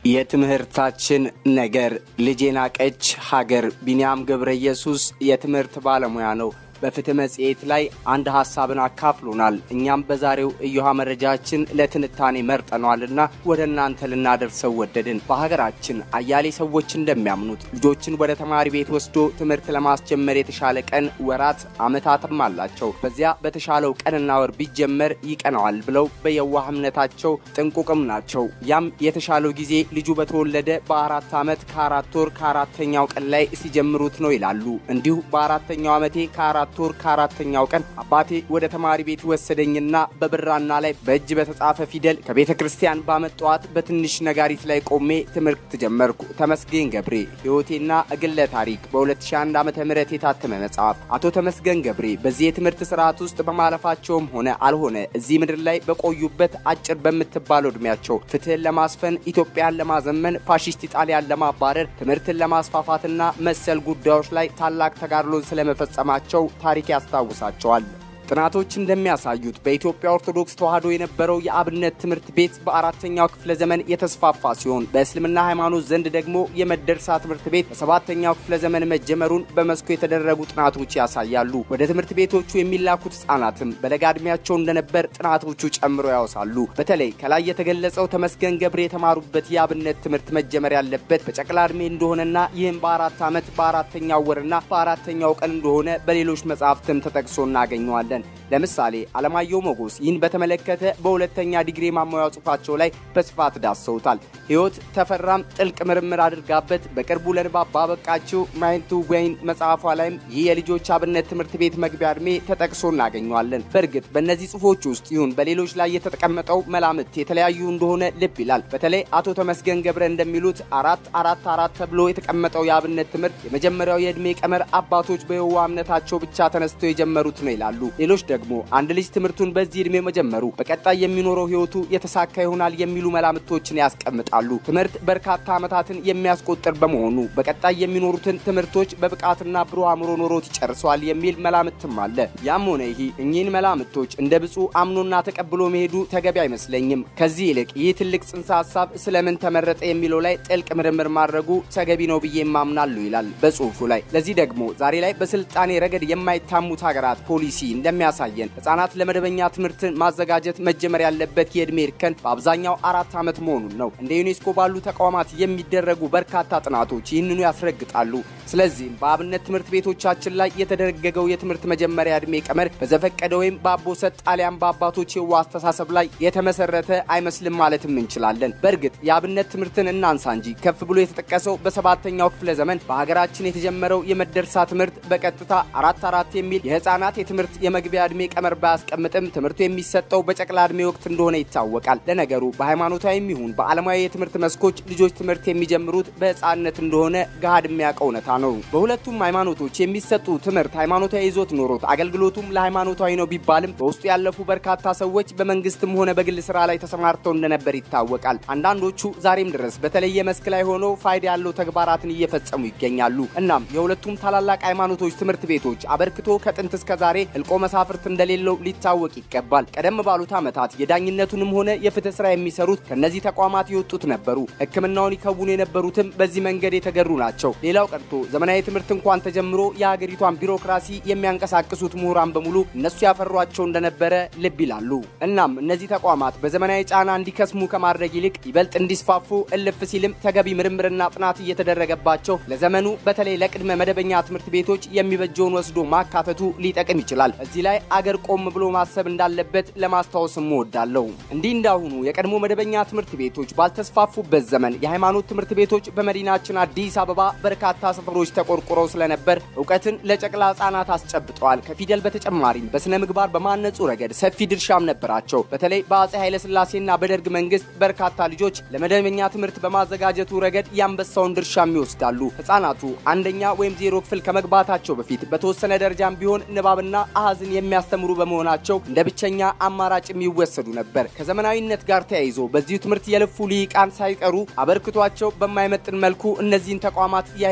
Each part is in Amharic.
የትምህርታችን ነገር ልጄ ናቀች ሀገር ቢንያም ገብረ ኢየሱስ የትምህርት ባለሙያ ነው። በፍትህ መጽሔት ላይ አንድ ሀሳብን አካፍሎናል። እኛም በዛሬው እዮሃ መረጃችን ለትንታኔ መርጠነዋልና ወደ እናንተ ልናደርሰው ወደድን። በሀገራችን አያሌ ሰዎች እንደሚያምኑት ልጆችን ወደ ተማሪ ቤት ወስዶ ትምህርት ለማስጀመር የተሻለ ቀን፣ ወራት፣ ዓመታትም አላቸው። በዚያ በተሻለው ቀንና ወር ቢጀመር ይቀነዋል ብለው በየዋህ እምነታቸው ጥንቁቅም ናቸው። ያም የተሻለው ጊዜ ልጁ በተወለደ በአራት ዓመት ከአራት ወር ከአራተኛው ቀን ላይ ሲጀምሩት ነው ይላሉ። እንዲሁ በአራተኛው ዓመቴ ከአራት ወር ከአራተኛው ቀን አባቴ ወደ ተማሪ ቤት ወሰደኝና በብራና ላይ በእጅ በተጻፈ ፊደል ከቤተ ክርስቲያን ባመጣዋት በትንሽ ነጋሪት ላይ ቆሜ ትምህርት ጀመርኩ። ተመስገን ገብሬ ሕይወቴና ግለ ታሪክ በ2001 ዓ ም የታተመ መጽሐፍ። አቶ ተመስገን ገብሬ በዚህ የትምህርት ስርዓት ውስጥ በማለፋቸውም ሆነ አልሆነ እዚህ ምድር ላይ በቆዩበት አጭር በምትባለው ዕድሜያቸው ፍትህን ለማስፈን ኢትዮጵያን ለማዘመን ፋሽስት ኢጣሊያን ለማባረር ትምህርትን ለማስፋፋትና መሰል ጉዳዮች ላይ ታላቅ ተጋድሎን ስለመፈጸማቸው ታሪክ ያስታውሳቸዋል። ጥናቶች እንደሚያሳዩት በኢትዮጵያ ኦርቶዶክስ ተዋሕዶ የነበረው የአብነት ትምህርት ቤት በአራተኛው ክፍለ ዘመን የተስፋፋ ሲሆን በእስልምና ሃይማኖት ዘንድ ደግሞ የመደርሳ ትምህርት ቤት በሰባተኛው ክፍለ ዘመን መጀመሩን በመስኩ የተደረጉ ጥናቶች ያሳያሉ። ወደ ትምህርት ቤቶቹ የሚላኩት ሕጻናትም በለጋ ዕድሜያቸው እንደነበር ጥናቶቹ ጨምሮ ያወሳሉ። በተለይ ከላይ የተገለጸው ተመስገን ገብሬ የተማሩበት የአብነት ትምህርት መጀመር ያለበት በጨቅላ ዕድሜ እንደሆነና ይህም በአራት ዓመት በአራተኛው ወርና በአራተኛው ቀን እንደሆነ በሌሎች መጽሐፍትም ተጠቅሶ እናገኘዋለን። ለምሳሌ አለማየሁ ሞጎስ ይህን በተመለከተ በሁለተኛ ዲግሪ ማሟያ ጽሑፋቸው ላይ በስፋት ዳሰውታል። ሕይወት ተፈራም ጥልቅ ምርምር አድርጋበት በቅርቡ ለንባብ ባበቃችው ማይንቱ ወይን መጽሐፏ ላይም ይህ የልጆች አብነት ትምህርት ቤት መግቢያ ዕድሜ ተጠቅሶ እናገኘዋለን። በእርግጥ በእነዚህ ጽሑፎች ውስጥ ይሁን በሌሎች ላይ የተቀመጠው መላምት የተለያዩ እንደሆነ ልብ ይላል። በተለይ አቶ ተመስገን ገብረ እንደሚሉት አራት አራት አራት ተብሎ የተቀመጠው የአብነት ትምህርት የመጀመሪያው የዕድሜ ቀመር አባቶች በየዋ እምነታቸው ብቻ ተነስተው የጀመሩት ነው ይላሉ። ሌሎች ደግሞ አንድ ልጅ ትምህርቱን በዚህ ዕድሜ መጀመሩ በቀጣይ የሚኖረው ሕይወቱ የተሳካ ይሆናል የሚሉ መላምቶችን ያስቀምጣሉ። ትምህርት በርካታ ዓመታትን የሚያስቆጥር በመሆኑ በቀጣይ የሚኖሩትን ትምህርቶች በብቃትና ብሩህ አእምሮ ኖሮት ይጨርሰዋል የሚል መላምትም አለ። ያም ሆነ ይህ እኚህን መላምቶች እንደ ብፁዕ አምኖና ተቀብሎ መሄዱ ተገቢ አይመስለኝም። ከዚህ ይልቅ ይህ ትልቅ ጽንሰ ሀሳብ ስለምን ተመረጠ የሚለው ላይ ጥልቅ ምርምር ማድረጉ ተገቢ ነው ብዬ ማምናሉ ይላል በጽሁፉ ላይ። ለዚህ ደግሞ ዛሬ ላይ በስልጣኔ ረገድ የማይታሙት ሀገራት ፖሊሲ እንደሚያሳየን ህጻናት ለመደበኛ ትምህርት ማዘጋጀት መጀመር ያለበት የዕድሜ እርከን በአብዛኛው አራት ዓመት መሆኑን ነው። እንደ ዩኔስኮ ባሉ ተቋማት የሚደረጉ በርካታ ጥናቶች ይህንኑ ያስረግጣሉ። ስለዚህም በአብነት ትምህርት ቤቶቻችን ላይ የተደነገገው የትምህርት መጀመሪያ ዕድሜ ቀመር በዘፈቀደ ወይም በአቦሰጥ ጣሊያን በአባቶች የዋ አስተሳሰብ ላይ የተመሰረተ አይመስልም ማለትም እንችላለን። በእርግጥ የአብነት ትምህርትን እናንሳ እንጂ ከፍ ብሎ የተጠቀሰው በሰባተኛው ክፍለ ዘመን በሀገራችን የተጀመረው የመደርሳ ትምህርት በቀጥታ አራት አራት የሚል የህፃናት የትምህርት የመግቢያ ዕድሜ ቀመር ባያስቀምጥም ትምህርቱ የሚሰጠው በጨቅላ ዕድሜ ወቅት እንደሆነ ይታወቃል። ለነገሩ በሃይማኖታዊም ይሁን በዓለማዊ የትምህርት መስኮች ልጆች ትምህርት የሚጀምሩት በህፃንነት እንደሆነ ገሃድ የሚያውቀው እውነታ ነው። በሁለቱም ሃይማኖቶች የሚሰጡ ትምህርት ሃይማኖታዊ ይዞት ኖሮት አገልግሎቱም ለሃይማኖታዊ ነው ቢባልም በውስጡ ያለፉ በርካታ ሰዎች በመንግስትም ሆነ በግል ስራ ላይ ተሰማርተው እንደነበር ይታወቃል። አንዳንዶቹ ዛሬም ድረስ በተለየ መስክ ላይ ሆነው ፋይዳ ያለው ተግባራትን እየፈጸሙ ይገኛሉ። እናም የሁለቱም ታላላቅ ሃይማኖቶች ትምህርት ቤቶች አበርክቶ ከጥንት እስከ ዛሬ እልቆ መሳፍርት እንደሌለው ሊታወቅ ይገባል። ቀደም ባሉት ዓመታት የዳኝነቱንም ሆነ የፍትህ ስራ የሚሰሩት ከእነዚህ ተቋማት የወጡት ነበሩ። ሕክምናውን ይከውኑ የነበሩትም በዚህ መንገድ የተገሩ ናቸው። ሌላው ቀርቶ ዘመናዊ ትምህርት እንኳን ተጀምሮ የሀገሪቷን ቢሮክራሲ የሚያንቀሳቅሱት ምሁራን በሙሉ እነሱ ያፈሯቸው እንደነበረ ልብ ይላሉ። እናም እነዚህ ተቋማት በዘመናዊ ጫና እንዲከስሙ ከማድረግ ይልቅ ይበልጥ እንዲስፋፉ እልፍ ሲልም ተገቢ ምርምርና ጥናት እየተደረገባቸው ለዘመኑ በተለይ ለቅድመ መደበኛ ትምህርት ቤቶች የሚበጀውን ወስዶ ማካተቱ ሊጠቅም ይችላል። እዚህ ላይ አገር ቆም ብሎ ማሰብ እንዳለበት ለማስታወስ እወዳለሁ። እንዲህ እንዳሁኑ የቀድሞ መደበኛ ትምህርት ቤቶች ባልተስፋፉበት ዘመን የሃይማኖት ትምህርት ቤቶች በመዲናችን አዲስ አበባ በርካታ ሰፈሮች ተቆርቁረው ስለነበር እውቀትን ለጨቅላ ህጻናት አስጨብጠዋል። ከፊደል በተጨማሪም በስነ ምግባር በማነጹ ረገድ ሰፊ ድርሻም ነበራቸው። በተለይ በአጼ ኃይለስላሴና በደርግ መንግስት በርካታ ልጆች ለመደበኛ ትምህርት በማዘጋጀቱ ረገድ የአንበሳውን ድርሻም ይወስዳሉ። ህጻናቱ አንደኛ ወይም ዜሮ ክፍል ከመግባታቸው በፊት በተወሰነ ደረጃም ቢሆን ንባብና አሃዝን የሚያስተምሩ በመሆናቸው እንደ ብቸኛ አማራጭ የሚወሰዱ ነበር። ከዘመናዊነት ጋር ተያይዞ በዚሁ ትምህርት የለፉ ልሂቃን ሳይቀሩ አበርክቷቸው በማይመጥን መልኩ እነዚህን ተቋማት ያሄዱ እንደነበር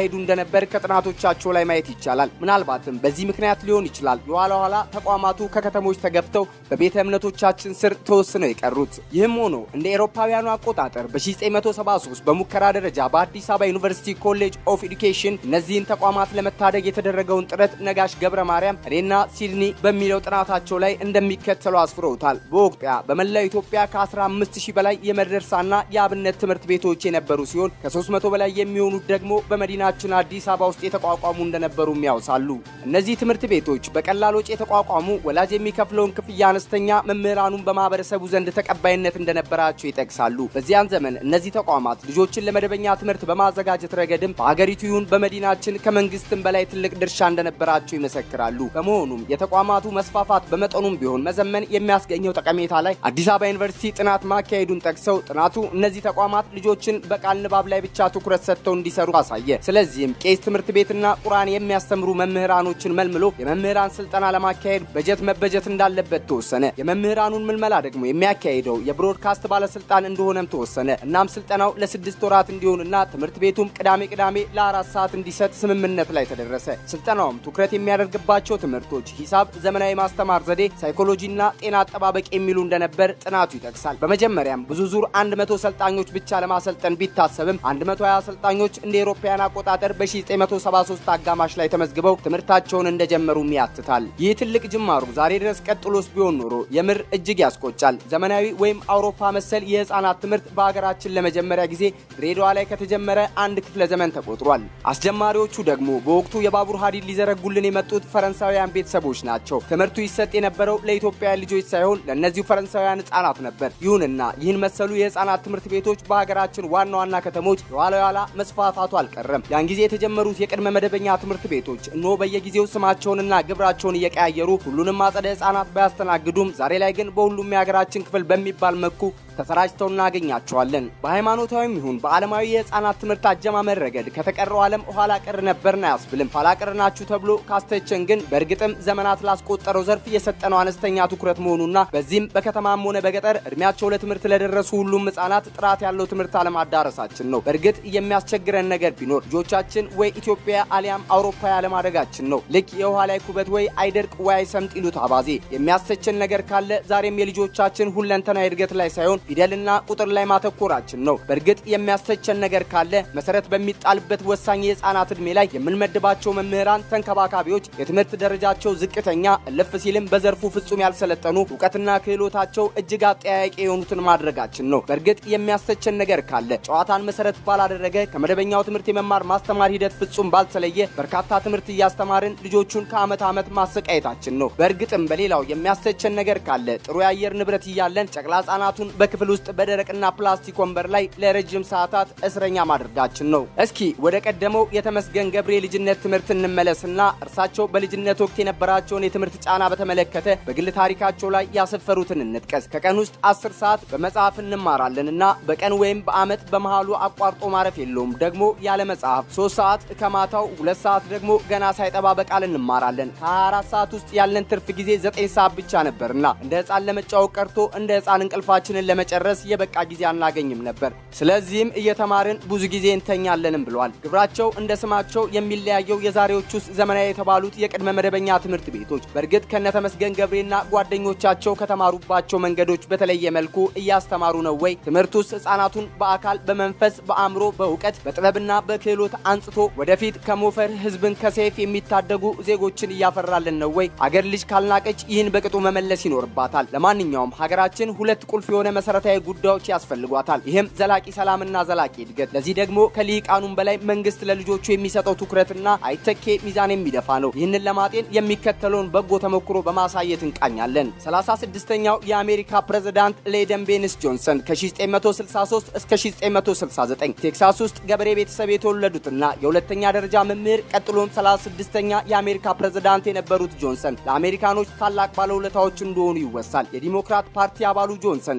እንደነበር ከጥናቶቻቸው ላይ ማየት ይቻላል። ምናልባትም በዚህ ምክንያት ሊሆን ይችላል የኋላ ኋላ ተቋማቱ ከከተሞች ተገፍተው በቤተ እምነቶቻችን ስር ተወስነው የቀሩት። ይህም ሆኖ እንደ ኤሮፓውያኑ አቆጣጠር በ1973 በሙከራ ደረጃ በአዲስ አበባ ዩኒቨርሲቲ ኮሌጅ ኦፍ ኤዱኬሽን እነዚህን ተቋማት ለመታደግ የተደረገውን ጥረት ነጋሽ ገብረ ማርያም እኔና ሲድኒ በሚለው ጥናታቸው ላይ እንደሚከተለው አስፍረውታል። በወቅቱ በመላው ኢትዮጵያ ከ15000 በላይ የመደርሳና የአብነት ትምህርት ቤቶች የነበሩ ሲሆን ከ300 በላይ የሚሆኑት ደግሞ በመዲናችን አዲስ አበባ ውስጥ የተቋቋሙ እንደነበሩም ያውሳሉ። እነዚህ ትምህርት ቤቶች በቀላል ወጪ የተቋቋሙ፣ ወላጅ የሚከፍለውን ክፍያ አነስተኛ፣ መምህራኑን በማህበረሰቡ ዘንድ ተቀባይነት እንደነበራቸው ይጠቅሳሉ። በዚያን ዘመን እነዚህ ተቋማት ልጆችን ለመደበኛ ትምህርት በማዘጋጀት ረገድም በሀገሪቱ ይሁን በመዲናችን ከመንግስትም በላይ ትልቅ ድርሻ እንደነበራቸው ይመሰክራሉ። በመሆኑም የተቋማቱ መስፋፋት በመጠኑም ቢሆን መዘመን የሚያስገኘው ጠቀሜታ ላይ አዲስ አበባ ዩኒቨርሲቲ ጥናት ማካሄዱን ጠቅሰው ጥናቱ እነዚህ ተቋማት ልጆችን በቃል ንባብ ላይ ብቻ ትኩረት ሰጥተው እንዲሰሩ አሳየ። ስለዚህም ቄስ ትምህርት ቤትና ቁርአን የሚያስተምሩ መምህራኖችን መልምሎ የመምህራን ስልጠና ለማካሄድ በጀት መበጀት እንዳለበት ተወሰነ። የመምህራኑን ምልመላ ደግሞ የሚያካሂደው የብሮድካስት ባለስልጣን እንደሆነም ተወሰነ። እናም ስልጠናው ለስድስት ወራት እንዲሆንና ትምህርት ቤቱም ቅዳሜ ቅዳሜ ለአራት ሰዓት እንዲሰጥ ስምምነት ላይ ተደረሰ። ስልጠናውም ትኩረት የሚያደርግባቸው ትምህርቶች ሂሳብ፣ ዘመናዊ ማስተማር ዘዴ፣ ሳይኮሎጂና ጤና አጠባበቅ የሚሉ እንደነበር ጥናቱ ይጠቅሳል። በመጀመሪያም ብዙ ዙር 100 ሰልጣኞች ብቻ ለማሰልጠን ቢታሰብም 120 ሰልጣኞች እንደ ኤሮፓያን አቆጣጠር በ1973 አጋማሽ ላይ ተመዝግበው ትምህርታቸውን እንደጀመሩም ያትታል። ይህ ትልቅ ጅማሩ ዛሬ ድረስ ቀጥሎስ ቢሆን ኖሮ የምር እጅግ ያስቆጫል። ዘመናዊ ወይም አውሮፓ መሰል የህፃናት ትምህርት በሀገራችን ለመጀመሪያ ጊዜ ድሬዳዋ ላይ ከተጀመረ አንድ ክፍለ ዘመን ተቆጥሯል። አስጀማሪዎቹ ደግሞ በወቅቱ የባቡር ሀዲድ ሊዘረጉልን የመጡት ፈረንሳውያን ቤተሰቦች ናቸው። ትምህርቱ ይሰጥ የነበረው ለኢትዮጵያውያን ልጆች ሳይሆን ለእነዚሁ ፈረንሳውያን ህጻናት ነበር። ይሁንና ይህን መሰሉ የህፃናት ትምህርት ቤቶች በሀገራችን ዋና ዋና ከተሞች የኋላ የኋላ መስፋፋቱ አልቀረም። ያን ጊዜ የተጀመሩት የቅድመ መደበኛ ትምህርት ቤቶች እነሆ በየጊዜው ስማቸውንና ግብራቸውን እየቀያየሩ ሁሉንም አጸደ ህጻናት ባያስተናግዱም ዛሬ ላይ ግን በሁሉም የሀገራችን ክፍል በሚባል መልኩ ተሰራጭተው እናገኛቸዋለን። በሃይማኖታዊም ይሁን በዓለማዊ የህፃናት ትምህርት አጀማመር ረገድ ከተቀረው ዓለም ኋላ ቀር ነበርን አያስብልም። ኋላ ቀር ናችሁ ተብሎ ካስተቸን ግን በእርግጥም ዘመናት ላስቆጠረው ዘርፍ የሰጠነው አነስተኛ ትኩረት መሆኑና በዚህም በከተማም ሆነ በገጠር እድሜያቸው ለትምህርት ለደረሱ ሁሉም ህጻናት ጥራት ያለው ትምህርት አለማዳረሳችን ነው። በእርግጥ የሚያስቸግረን ነገር ቢኖር ልጆቻችን ወይ ኢትዮጵያ አሊያም አውሮፓ ያለማደጋችን ነው። ልክ የውሃ ላይ ኩበት ወይ አይደርቅ ወይ አይሰምጥ ይሉት አባዜ። የሚያስተቸን ነገር ካለ ዛሬም የልጆቻችን ሁለንተናዊ እድገት ላይ ሳይሆን ፊደልና ቁጥር ላይ ማተኮራችን ነው። በእርግጥ የሚያስተቸን ነገር ካለ መሰረት በሚጣልበት ወሳኝ የህፃናት ዕድሜ ላይ የምንመድባቸው መምህራን፣ ተንከባካቢዎች የትምህርት ደረጃቸው ዝቅተኛ እልፍ ሲልም በዘርፉ ፍጹም ያልሰለጠኑ እውቀትና ክህሎታቸው እጅግ አጠያያቂ የሆኑትን ማድረጋችን ነው። በእርግጥ የሚያስተቸን ነገር ካለ ጨዋታን መሰረት ባላደረገ ከመደበኛው ትምህርት የመማር ማስተማር ሂደት ፍጹም ባልተለየ በርካታ ትምህርት እያስተማርን ልጆቹን ከዓመት ዓመት ማሰቃየታችን ነው። በእርግጥም በሌላው የሚያስተቸን ነገር ካለ ጥሩ የአየር ንብረት እያለን ጨቅላ ህጻናቱን በክፍል ውስጥ በደረቅና ፕላስቲክ ወንበር ላይ ለረጅም ሰዓታት እስረኛ ማድረጋችን ነው። እስኪ ወደ ቀደመው የተመስገን ገብሬ ልጅነት ትምህርት እንመለስና እርሳቸው በልጅነት ወቅት የነበራቸውን የትምህርት ጫና በተመለከተ በግል ታሪካቸው ላይ ያሰፈሩትን እንጥቀስ። ከቀን ውስጥ አስር ሰዓት በመጽሐፍ እንማራለንና በቀን ወይም በአመት በመሃሉ አቋርጦ ማረፍ የለውም ደግሞ ያለ መጽሐፍ። ሶስት ሰዓት ከማታው ሁለት ሰዓት ደግሞ ገና ሳይጠባ በቃል እንማራለን። ከ24 ሰዓት ውስጥ ያለን ትርፍ ጊዜ ዘጠኝ ሰዓት ብቻ ነበርና እንደ ህፃን ለመጫወት ቀርቶ እንደ ህፃን እንቅልፋችንን ለመጨረስ የበቃ ጊዜ አናገኝም ነበር። ስለዚህም እየተማርን ብዙ ጊዜ እንተኛለንም ብለዋል። ግብራቸው እንደ ስማቸው የሚለያየው የዛሬዎች ውስጥ ዘመናዊ የተባሉት የቅድመ መደበኛ ትምህርት ቤቶች በእርግጥ ከነተመስገን ገብሬና ጓደኞቻቸው ከተማሩባቸው መንገዶች በተለየ መልኩ እያስተማሩ ነው ወይ? ትምህርት ውስጥ ህጻናቱን በአካል በመንፈስ በአእምሮ በእውቀት በጥበብና በክህሎት አንጽቶ ወደፊት ከሞፈር ህዝብን ከሰይፍ የሚታደጉ ዜጎችን እያፈራልን ነው ወይ? አገር ልጅ ካልናቀች ይህን በቅጡ መመለስ ይኖርባታል። ለማንኛውም ሀገራችን ሁለት ቁልፍ የሆነ መሰረታዊ ጉዳዮች ያስፈልጓታል። ይህም ዘላቂ ሰላምና ዘላቂ እድገት። ለዚህ ደግሞ ከሊቃኑም በላይ መንግስት ለልጆቹ የሚሰጠው ትኩረትና አይተኬ ሚዛን የሚደፋ ነው። ይህንን ለማጤን የሚከተለውን በጎ ተሞክሮ በማሳየት እንቃኛለን። 36ኛው የአሜሪካ ፕሬዝዳንት ሌደን ቤንስ ጆንሰን ከ1963 እስከ 1969 ቴክሳስ ውስጥ ገበሬ ቤተሰብ የተወለዱትና የሁለተኛ ደረጃ መምህር ቀጥሎም 36ኛ የአሜሪካ ፕሬዝዳንት የነበሩት ጆንሰን ለአሜሪካኖች ታላቅ ባለውለታዎች እንደሆኑ ይወሳል። የዲሞክራት ፓርቲ አባሉ ጆንሰን ለፕሬዝዳንት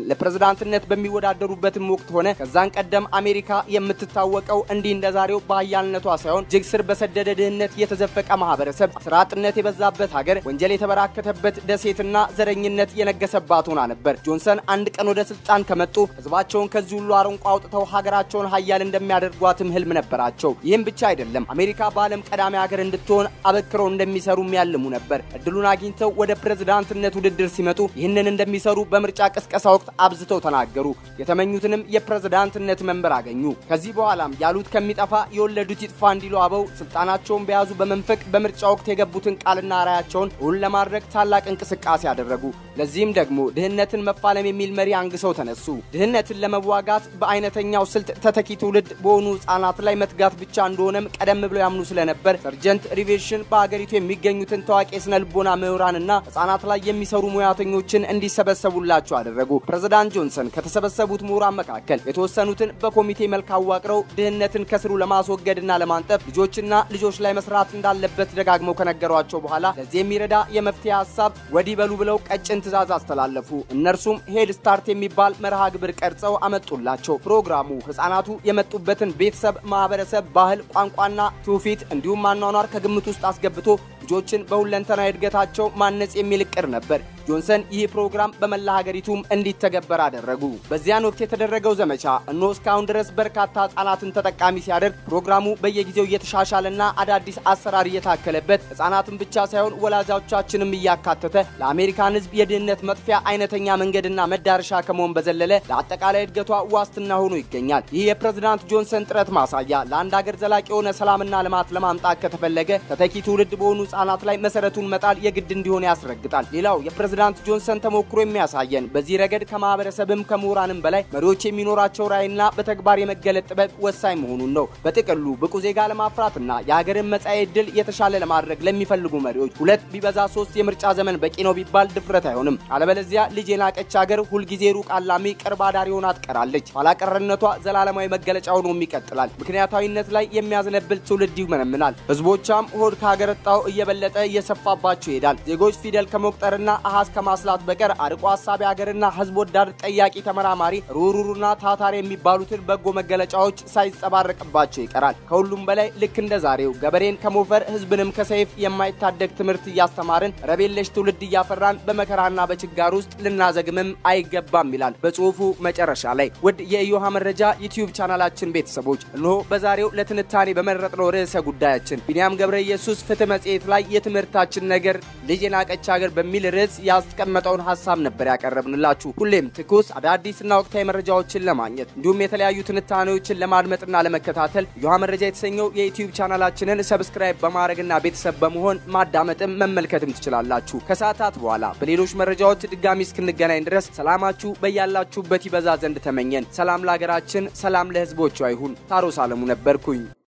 ለፕሬዝዳንትነት በሚወዳደሩበትም ወቅት ሆነ ከዛን ቀደም አሜሪካ የምትታወቀው እንዲህ እንደ ዛሬው በሀያልነቷ ሳይሆን እጅግ ስር በሰደደ ድህነት የተዘፈቀ ማህበረሰብ፣ ስራ አጥነት የበዛበት ሀገር፣ ወንጀል የተበራከተበት ደሴትና ዘረኝነት የነገሰባት ሆና ነበር። ጆንሰን አንድ ቀን ወደ ስልጣን ከመጡ ህዝባቸውን ከዚህ ሁሉ አረንቋ አውጥተው ሀገራቸውን ሀያል እንደሚያደርጓትም ህልም ነበራቸው። ይህም ብቻ አይደለም፣ አሜሪካ በዓለም ቀዳሚ ሀገር እንድትሆን አበክረው እንደሚሰሩ የሚያልሙ ነበር። እድሉን አግኝተው ወደ ፕሬዝዳንትነት ውድድር ሲመጡ ይህንን እንደሚሰሩ በምርጫ ቅስቀሳ ወቅት አብዝተው ተናገሩ። የተመኙትንም የፕሬዝዳንትነት መንበር አገኙ። ከዚህ በኋላም ያሉት ከሚጠፋ የወለዱት ይጥፋ እንዲሉ አበው ስልጣናቸውን በያዙ በመንፈቅ በምርጫ ወቅት የገቡትን ቃልና ራያቸውን እውን ለማድረግ ታላቅ እንቅስቃሴ አደረጉ። ለዚህም ደግሞ ድህነትን መፋለም የሚል መሪ አንግሰው ተነሱ። ድህነትን ለመዋጋት በአይነተኛው ስልት ተተኪ ትውልድ በሆኑ ህጻናት ላይ መትጋት ብቻ እንደሆነም ቀደም ብለው ያምኑ ስለነበር ሰርጀንት ሪቬሽን በሀገሪቱ የሚገኙትን ታዋቂ የስነ ልቦና ምሁራንና ህጻናት ላይ የሚሰሩ ሙያተኞችን እንዲሰበሰቡላቸው አደረጉ። ፕሬዝዳንት ጆንሰን ከተሰበሰቡት ምሁራን መካከል የተወሰኑትን በኮሚቴ መልክ አዋቅረው ድህነትን ከስሩ ለማስወገድና ለማንጠፍ ልጆችና ልጆች ላይ መስራት እንዳለበት ደጋግመው ከነገሯቸው በኋላ ለዚህ የሚረዳ የመፍትሄ ሀሳብ ወዲህ በሉ ብለው ቀጭን ትዕዛዝ አስተላለፉ። እነርሱም ሄድ ስታርት የሚባል መርሃ ግብር ቀርጸው አመጡላቸው። ፕሮግራሙ ህጻናቱ የመጡበትን ቤተሰብ፣ ማህበረሰብ፣ ባህል፣ ቋንቋና ትውፊት እንዲሁም አኗኗር ከግምት ውስጥ አስገብቶ ልጆችን በሁለንተናዊ እድገታቸው ማነጽ የሚል እቅድ ነበር። ጆንሰን ይህ ፕሮግራም በመላ ሀገሪቱም እንዲተገበር አደረጉ። በዚያን ወቅት የተደረገው ዘመቻ እነሆ እስካሁን ድረስ በርካታ ህጻናትን ተጠቃሚ ሲያደርግ ፕሮግራሙ በየጊዜው እየተሻሻለና አዳዲስ አሰራር እየታከለበት ህጻናትን ብቻ ሳይሆን ወላጆቻችንም እያካተተ ለአሜሪካን ህዝብ የድህነት መጥፊያ አይነተኛ መንገድና መዳረሻ ከመሆን በዘለለ ለአጠቃላይ እድገቷ ዋስትና ሆኖ ይገኛል። ይህ የፕሬዝዳንት ጆንሰን ጥረት ማሳያ ለአንድ ሀገር ዘላቂ የሆነ ሰላምና ልማት ለማምጣት ከተፈለገ ተተኪ ትውልድ በሆኑ ህጻናት ላይ መሰረቱን መጣል የግድ እንዲሆን ያስረግጣል። ሌላው የፕሬዝዳንት ጆንሰን ተሞክሮ የሚያሳየን በዚህ ረገድ ከማህበረሰብም ከምሁራንም በላይ መሪዎች የሚኖራቸው ራዕይና በተግባር የመገለጥ ጥበብ ወሳኝ መሆኑን ነው። በጥቅሉ ብቁ ዜጋ ለማፍራትና የሀገርን መጻኤ ዕድል የተሻለ ለማድረግ ለሚፈልጉ መሪዎች ሁለት ቢበዛ ሶስት የምርጫ ዘመን በቂ ነው ቢባል ድፍረት አይሆንም። አለበለዚያ ልጅ የናቀች ሀገር ሁልጊዜ ሩቅ አላሚ ቅርብ አዳሪ ሆና ትቀራለች። ኋላቀርነቷ ዘላለማዊ መገለጫ ሆኖም ይቀጥላል። ምክንያታዊነት ላይ የሚያዝነብል ትውልድ ይመነምናል። ህዝቦቿም ሆድ ካገረጣው እየበለጠ እየሰፋባቸው ይሄዳል። ዜጎች ፊደል ከመቁጠርና አሃዝ ከማስላት በቀር አርቆ ሀሳቢ ሀገርና ህዝብ ወዳድ ጠያቂ ተመራማሪ ሩሩሩና ታታሪ የሚባሉትን በጎ መገለጫዎች ሳይጸባረቅባቸው ይቀራል። ከሁሉም በላይ ልክ እንደ ዛሬው ገበሬን ከሞፈር ህዝብንም ከሰይፍ የማይታደግ ትምህርት እያስተማርን ረቤለሽ ትውልድ እያፈራን በመከራና በችጋር ውስጥ ልናዘግምም አይገባም ይላል በጽሁፉ መጨረሻ ላይ። ውድ የኢዮሃ መረጃ ዩቲዩብ ቻናላችን ቤተሰቦች እነሆ በዛሬው ለትንታኔ በመረጥነው ርዕሰ ጉዳያችን ቢንያም ገብረ ኢየሱስ ፍትህ መጽሔት ላይ የትምህርታችን ነገር ልጅ የናቀች ሀገር በሚል ርዕስ ያስቀመጠውን ሀሳብ ነበር ያቀረብንላችሁ። ሁሌም ትኩስ አዳዲስና ወቅታዊ መረጃዎችን ለማግኘት እንዲሁም የተለያዩ ትንታኔዎችን ለማድመጥና ለመከታተል ኢዮሃ መረጃ የተሰኘው የዩቲዩብ ቻናላችንን ሰብስክራይብ በማድረግና ቤተሰብ በመሆን ማዳመጥም መመልከትም ትችላላችሁ። ከሰዓታት በኋላ በሌሎች መረጃዎች ድጋሚ እስክንገናኝ ድረስ ሰላማችሁ በያላችሁበት ይበዛ ዘንድ ተመኘን። ሰላም ለሀገራችን፣ ሰላም ለህዝቦቿ ይሁን። ታሮስ አለሙ ነበርኩኝ።